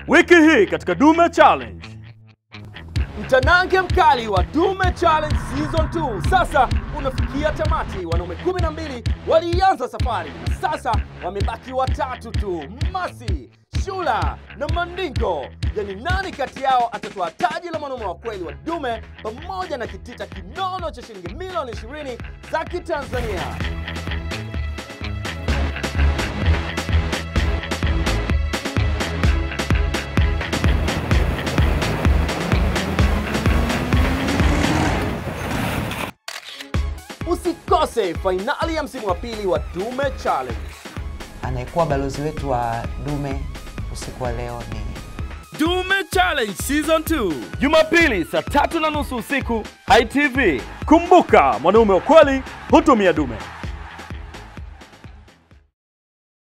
Wiki hii katika Dume Challenge. Mtanange mkali wa Dume Challenge Season 2 sasa unafikia tamati. Wanaume 12 walianza safari na sasa wamebaki watatu tu, Masi, Shula na Mandingo. Yani, nani kati yao atatoa taji la mwanaume wa kweli wa Dume pamoja na kitita kinono cha shilingi milioni 20 za Kitanzania? Usikose fainali ya msimu wa pili wa Dume Challenge. Anayekuwa balozi wetu wa Dume usiku wa leo ni Dume Challenge Season 2. Jumapili saa tatu na nusu usiku ITV. Kumbuka, mwanaume wa kweli hutumia dume.